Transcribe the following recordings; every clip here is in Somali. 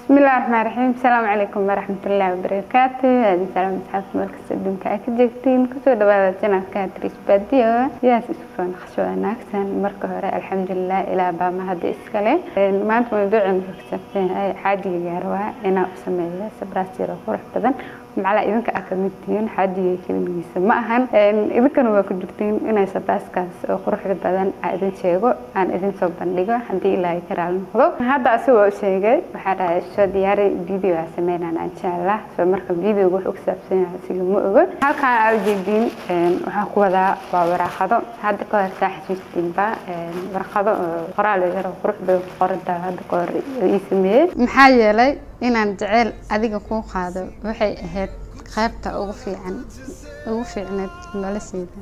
بسم الله الرحمن الرحيم السلام عليكم ورحمة الله وبركاته هذه سلام أصحاب مركز الدنيا أكجكتين كسو دبادة جنال كاتريس باديو ياس إسفان خشوة ناكسان مركة هراء الحمد لله إلى باما هذه إسكالي ما أنت موضوع مكسبتين هاي حاجة ياروا إنا أسمي سبراسي روح بدن macala idinka aa ka mid tihiin xaajiga kelimigiisa ma ahan idinkana waa ku jirtiin inay sabraaskaas oo quruxda badan aa idin sheego aan idin soo bandhigo haddii ilaahay ka raali noqdo hadda asigoo u sheegay waxaa dhahay soo diyaari video aa sameynaan insha allah soo marka videoga wuxuu ku saabsan yahay asiga ma ogo halkaan aa ujeediin waxaan ku wadaa waa waraaqado hadda ka hor saa xasuustiinba warqado oo qoraal yar oo qurux badan ku qorantaa hadda ka hor ii sameeyey maxaa yeelay inaan jeceyl adiga kuu qaado waxay ahayd qaybta ugu fiican ugu fiicneed noloshayda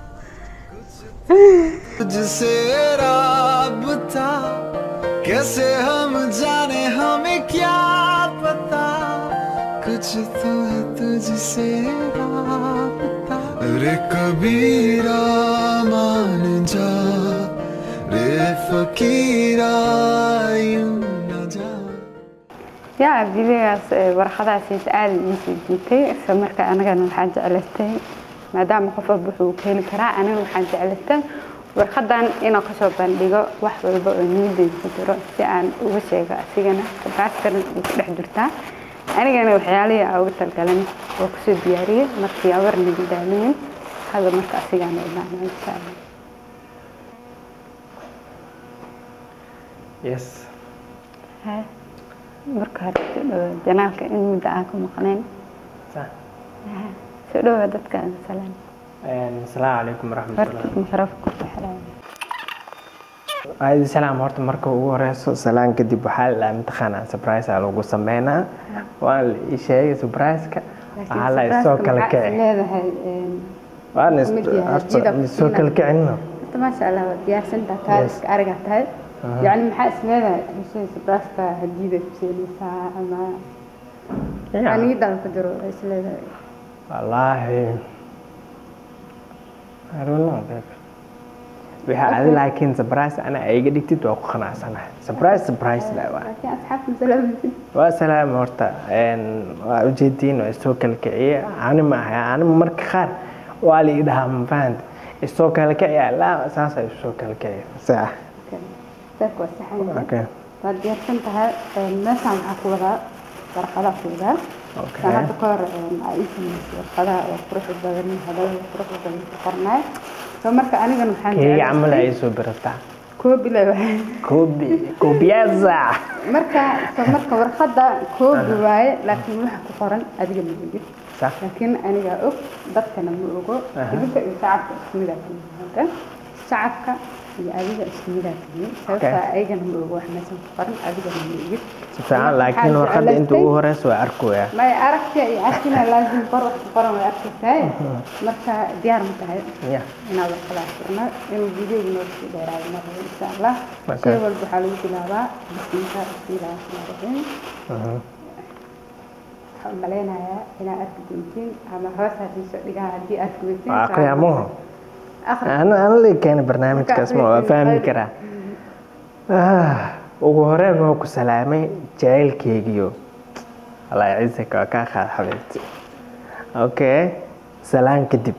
तुझसे राबता कैसे हम जाने हमें क्या पता कुछ तो है तुझसे राबता रे कबीरा मान जा रे फकीरा यूं न जा yaa videogaas warqadaasiis aada iisoo jiitay isla marka anigana waxaan jeclaystay maadaama qof walba wuxuu ka heli karaa anigana waxaan jeclaystay warqadan inaan kasoo bandhigo wax walba oo niyadeyda ku jiro si aan uga sheego asigana sabraaskana ay ku dhex jirtaa anigana waxyaalihii aan uga talgalan oo kusoo diyaariyey markii aan warnaga daalinin hada marka asigana imaana insha allah yes Hai. marka hore soo dhawo janaalka in muddo aan ka maqnayn صح soo dhawa dadka aan salaan السلام عليكم ورحمة الله horta mikrofka ku xiran عايز سلام horta marka ugu horeyso salaan kadib waxaa la dhahaa imtixaan surprise aa lagu sameynaa waa la ii sheegay surprise-ka waxaa la isoo kala kici leedahay waan is- mid yahay horta jidab isoo kala inaad- kicino horta maasha allah waa diyaarsantaa taariska ariga tahay yacni maxaa is leedahay heshay sabraaska hadiida ku seenaysaa ama aniidada ku jiro is leedahay wallaahi I don't know babe. waxa adi laakiin surprise ana ay iga dhigtid waa ku qanacsanahay surprise surprise la waa laakiin asxaabta masalaamaysid waa salaam horta een, waa ujeediin waa isoo kala kiciye ani ma ahay ani marka qaar waa la ii dhahaa ma fahanta isoo kala kiciya laa saasa isoo kala kiciya saa saaka waa saxan okay waad diyaarsan tahay meeshaan waxaa ku wadaa warqadaa ku wadaa okay Waxaan hadda ka hor aa ii samaysay warqadaha oo quruxda badan hadalada quruxda badan ku qornaay soo marka anigana waxaan keyga jeclahay- camal ay soo birataa koobi le waaye koobi koobiyaza marka soo marka warqada koobi waaye laakiin waxa ku qoran adiga ma ogid sax laakiin anigaa og dadkana ma ogo Aha. idinka iyo shacabka isku midaa tihiin hadda shacabka iyo adiga isku midaa tihiin sababta ayagana ma ogo wax meeshan ku qoran adigana ma ogid si fiican laakiin warqadda inta ugu horeysa waa arkooya maya aragta iyo arkina laazim qor wax ku qoran way arkaysaa marka diyaar ma tahay ya inaad warqadaas furno inuu videoga noo sii dheeraado ma rabo insha allah Okay. shay walba waxaa lagu bilaabaa bismiika bismillahi rahmaani rahiim Mhm. waxaan malaynayaa inaad arki doontiin ama hoos haddii soo dhigaa haddii aad kuweytiin waa qiyaamuhu akhri ana ana la keeni barnaamijkaas ma waa fahmi karaa Ah, ugu horeen waa ku salaamay jacaylkeygiyo allah ciisaka waa kaa qaad xabiibti okay salaan kadib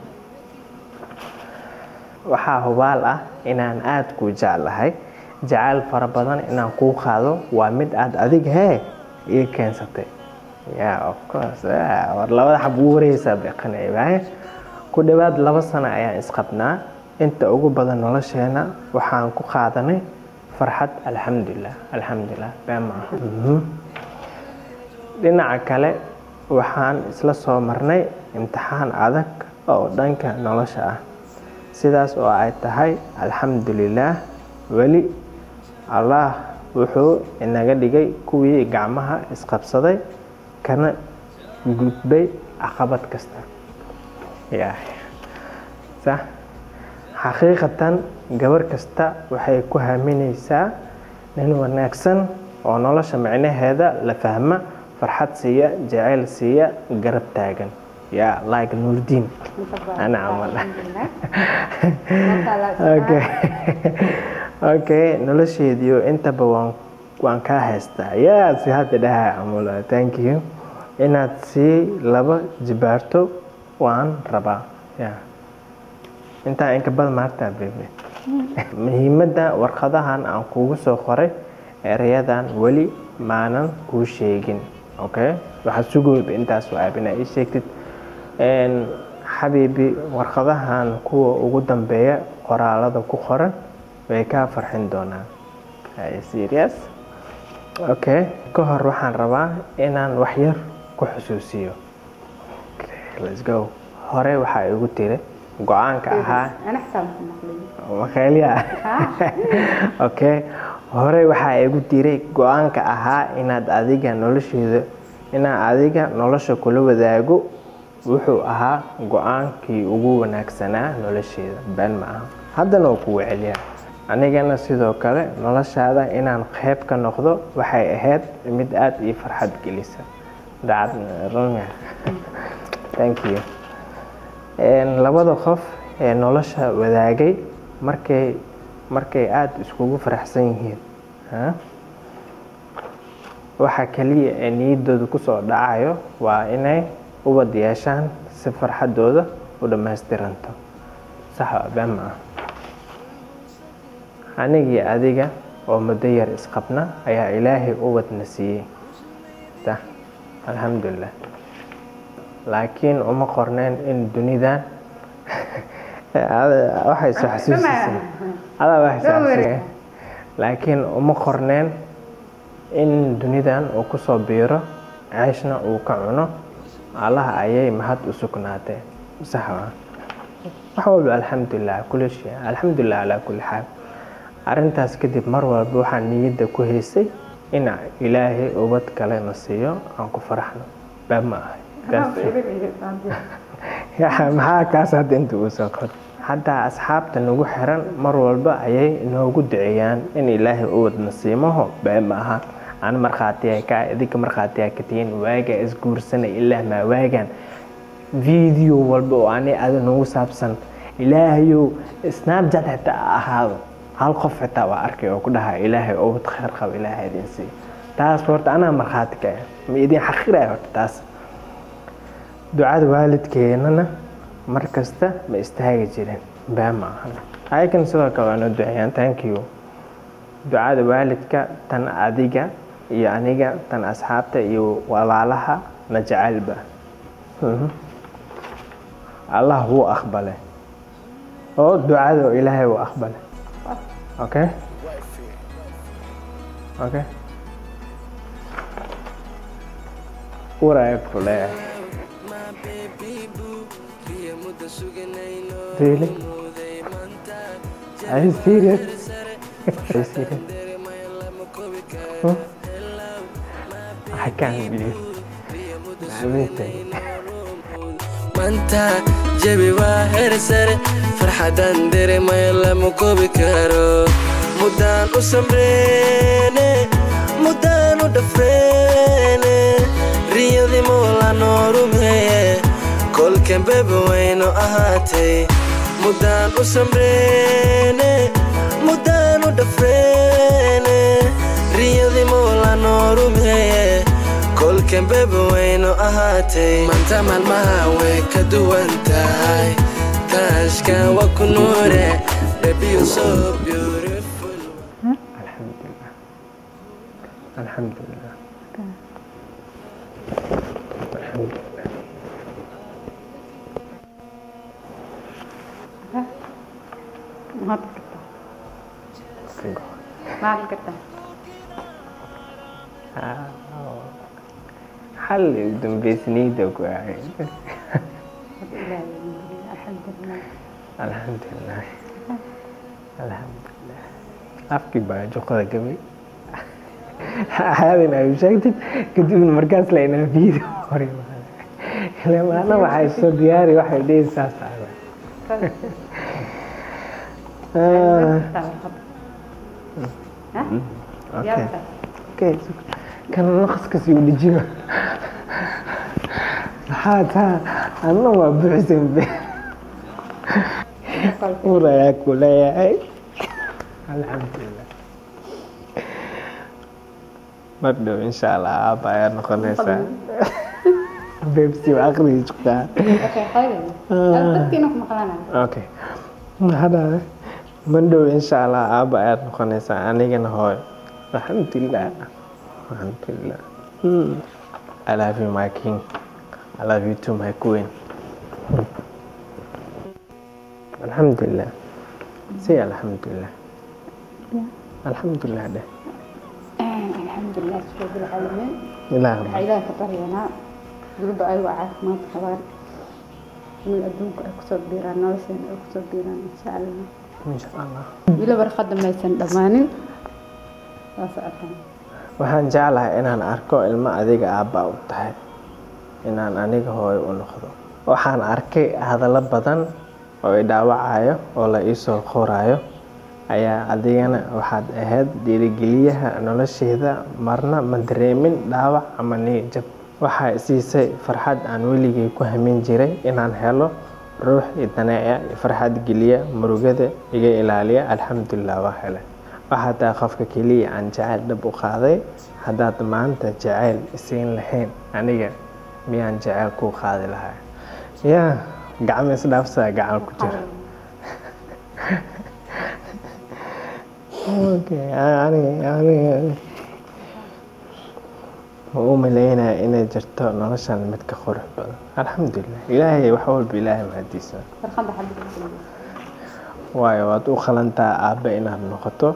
waxaa hubaal ah inaan aada kuu jeclahay jacayl fara badan inaan kuu qaado waa mid aad adig hee ii keensatay ya of course ah, war labada xab ugu wareysaa beeqanaybahay ku dhowaad laba sano ayaan isqabnaa inta ugu badan nolosheena waxaan ku qaadanay farxad alxamdulilah alxamdulilah been maaha Mhm. dhinaca kale waxaan isla soo marnay imtixaan adag oo dhanka nolosha ah sidaas oo ay tahay alxamdulilaah weli allah wuxuu inaga dhigay kuwii gacmaha isqabsaday kana gudbay caqabad kasta yaa sax xaqiiqatan gabar kasta waxay ku haaminaysaa nin wanaagsan oo nolosha micnaheeda la fahma farxad siiya jacayl siiya garab taagan yaa like nuurdiin Ana camal. okay okay nolosheediyo intaba waan waan kaa haystaa yaa si hadda dhaha amula thank you inaad sii laba jibaarto waan rabaa ya intaa inka badan maartaa bebe muhiimadda warqadahan aan kugu soo qoray erayadan weli maanan kuu sheegin okay waxaad sugooda intaas waabina ii sheegtid Een, xabiibi warqadahan kuwa ugu dambeeya qoraalada ku qoran way kaa farxin doonaan Are you serious okay ka hor waxaan rabaa inaan wax yar ku xusuusiyo Okay, let's go hore waxaa igu tiri go-aanka ahaa أنا حساب مقلوب makayliya okay hore waxaa igu diray go-aanka ahaa inaad adiga nolosheeda inaan adiga nolosha kula wadaago wuxuu ahaa go-aankii ugu wanaagsanaa nolosheeda been ma aha haddana waa kugu celiyaa anigana sidoo kale noloshaada inaan qeyb ka noqdo waxay ahayd mid aada ii farxad gelisa dacad runga thank you Een, labada qof ee nolosha wadaagay markay markay aada iskugu faraxsan yihiin ha? waxa kaliya ee niyadooda kusoo dhacayo waa inay ubad yeeshaan si farxadooda u dhammaystiranto sax waa been ma ah anigii adiga oo muddo yar isqabna ayaa ilaahay ubadna siiyey ta alxamdulilah laakiin uma qorneen in dunidan waxay soo xasuusisay adaa waxay soo xasuusisay laakiin uma qorneen in dunidan uu kusoo biiro ceeshna uu ka cuno allaha ayay mahad u sugnaatee sax waa wax walba alxamdulilah kulli shay alxamdulilah calaa kulli xaal arrintaas kadib mar walba waxaan niyadda ku haysay in ilaahay ubad kale na siiyo aan ku faraxno baa ma ahay That's true. Ya, maxaa kaas hadda inta uu soo qor hadda asxaabta nagu xiran mar walba ayay inoogu duceeyaan in ilaahay u wadna siimaho bee ma aha aan markhaatiya ka idinka markhaatiya ka tihiin waagaa isguursanay ilaa maa waagaan video walba oo ani ada nagu saabsan ilaahayow snapchat xitaa ha ahaado hal qof xitaa waa arkay oo ku dhaha ilaahay ubad khayr qaba ilaahay idin siiyo taas horta anaa markhaati ka ah ma idin xaqiraya horta taas ducada waalidkeenana mar kasta ma istaagi jirin baa ma ahan ayakan sidoo kale waa noo duceeyaan thank you ducada waalidka tan adiga iyo aniga tan asxaabta iyo walaalaha na jecelba Mhm. allah wuu aqbale oo ducada ilaahay wuu aqbale okay okay uraya ku leeyahay Really? Are you serious? Are you serious? Hmm? I can't believe. Amazing. manta jabi waa heer sare farxadan dareemaya lama koobi karo muddaan u samreene muddaan u dhafreene riyadii moola noo rumeeye kolkan bebe wayno ahaatay muddaan u samreene muddaan u dhafreene riyadii moola noo rumeeye kolkan bebe wayno ahaatay maanta maalmaha way ka duwan tahay taashka waa ku nuure baby you so beautiful Alhamdulillah. Alhamdulillah. Alhamdulillah. ما تقطع Thank ما تقطع Hal ugu dambeysnayda ku ahayd. الحمد لله Alhamdulillah. Alhamdulillah. Afkii baa juqada gabay. Aadin ay sheegtid kadibna markaas la inaa video hore ile maana waxay soo diyaari waxay dhihi saas tahay. Ah, ها Okay. يلا Okay. Kan naqaska sii dhijino. Maxaa taa? Anna waa buuxsan be. Urayaa ku leeyahay. Alxamdulillah. mar dhow insha allah aaba ayaa noqonaysaa bebsi waa aqriga joogtaa Okay, khayr. Dadkiina ku maqlaanaya. okay maxaa dhahday mar dhow insha allah aaba ayaad noqonaysaa anigana hooyo alxamdulilah alxamdulilah Hmm. I love you my king I love you too my queen alxamdulilah say alxamdulilah alxamdulilah dheh Alxamdulilah, rabbil caalamiin. ilaah Waxaa Ilaahay ka baryanaa gabadha ayagoo caafimaad qabaan inay adduunka ay kusoo biiraan nolosheena ay kusoo biiraan insha allah insha allah weli warqadda maysan dhammaanin waa socotaan waxaan jeclahay inaan arko ilmo adiga aabba u tahay inaan aniga hooyo u noqdo waxaan arkay hadallo badan oo i dhaawacayo oo la iisoo qorayo ayaa adigana waxaad ahayd dhiirigeliyaha nolosheeda marna ma dareemin dhaawac ama niyad jab waxaa siisay farxad aan weligay ku hamin jiray inaan helo ruux i daneeca i farxad geliya murugada iga ilaaliya alxamdulilah waa helay waxaa tahay qofka keliya aan jacayl dhab u qaaday haddaad maanta jacayl isiin lahayn aniga miyaan jacayl kuu qaadi lahaa yaa gacmo isdhaafsaa gacan ku jira Okay, aniga aniga ma u maleynaya inay jirto noloshan mid ka qurux badan alxamdulilah ilaahay wax walba ilaahay mahadiisa warqadda xabadda waayo waad u qalantaa aabbe inaad noqoto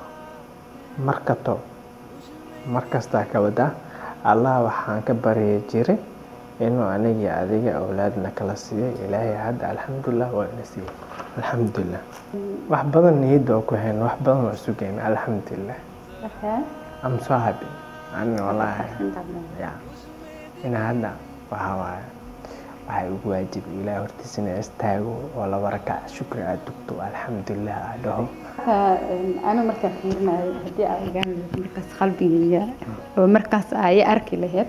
markato mar kastaa ka wadaa allah waxaan ka baryi jiray inuu anigii adiga awlaadna kala siiyo ilaahay hadda alxamdulilah waa ina siiyey alxamdulilah wax badan niyadda oo ku hayn wax badan oo sugayn alxamdulilah Okay. I'm so happy ani wallaahi ya ina hadda waxaa waaye waxay ugu waajibi ilaah hortiisa ina istaago oo laba rakac shukri aad tugto alxamdulilah aad dhaho anigu markaan fiirinayo haddii aa ogaan lahayd markaas qalbigayga oo markaas aa i arki lahayd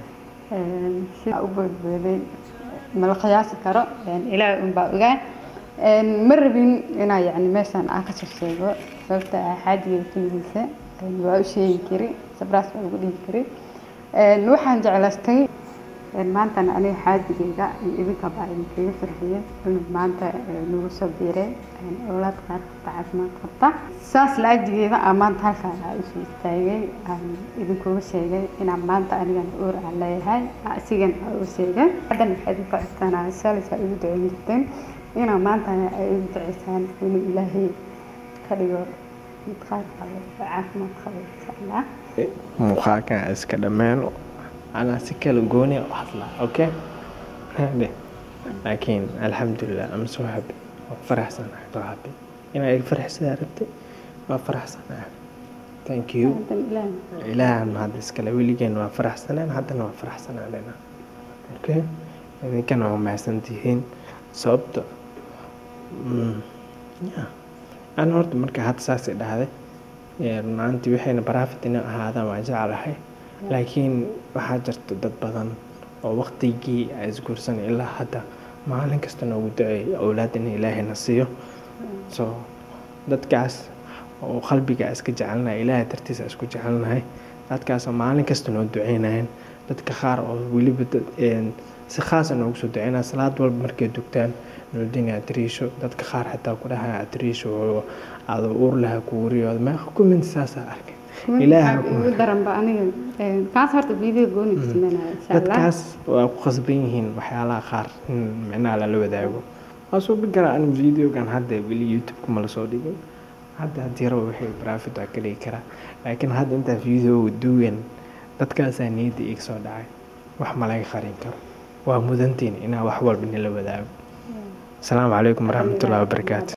sida u boodbooday mala qiyaasi karo ilaahay unbaa ogaan ma rabin inaa yani meeshaan aa ka soo sheego sababta ah xaajigeeda keligiisa waa u sheegi kari sabraas waa ugu dhigi kari waxaan jeclaystay maantana aniga xaajigeyga iyo idinkaba idinkaga farxiyey inuu maanta nagu soo biiray awlaad qaar qabta caafimaad qabta saas la-ajigeeda aa maanta halkaan aa usoo istaagay aan idinkuga sheegay inaan maanta anigana uur aan leeyahay asigana aa u sheegay haddana waxaa idinka codsanaa shalis aa igu duceyn jirteen inaa maantana ay igu duceysaan inuu ilaahay ka dhigo mid qaar qabo oo caafimaad qabo insha allah muuqaalkan iska dhammeeno anaa si kala gooni u hadlaa okay Hade. laakiin alxamdulilah am so happy waa faraxsanahay so happy inaa iga faraxsadaa rabtay waa faraxsanahay thank you haddana ilaahay ilaahan hadda iskale weligeen waa faraxsaneen haddana waa faraxsanaanena okay idinkana waa mahadsantihiin sababta mm, yeah. aan horta marka hadda saasay dhahday ee, runaantii waxayna baraafit inay ahaadaan waa jeclahay laakiin waxaa jirta dad badan oo waqtigii ay isguursanay ilaa hadda maalin kasta noogu duceeyay awlaad in ilaahayna siiyo so dadkaas oo qalbiga iska jecelnahay ilaahay dartiisa isku jecelnahay dadkaasoo maalin kasta noo duceynayeen dadka qaar oo weliba dad- een, si khaasa noogu soo duceynaya salaad walba markay dugtaan noldini atriisho dadka qaar xitaa ku dhahaya atriisho oo aada uur laha kuuriyooda meeqa kumint saasaa arkay ilaaha ku ugu daranba aniga kaas horta video gooni ku sameynaya insha allah dadkaas waa ku khasban yihiin waxyaalaha qaar in micnaha lala wadaago waa soo bigara an videogan hadda weli youtube-ka ma lasoo dhigin hadda haddii rabo wixii profit waa ka dhigi karaa laakiin hadda intaa videoga duwan dadkaasaa niyadda iga soo dhacay wax ma laga qarin karo waa mudantiin inaa wax walba nila wadaago asalaamu calaykum waraxmatullahi wabarakaatu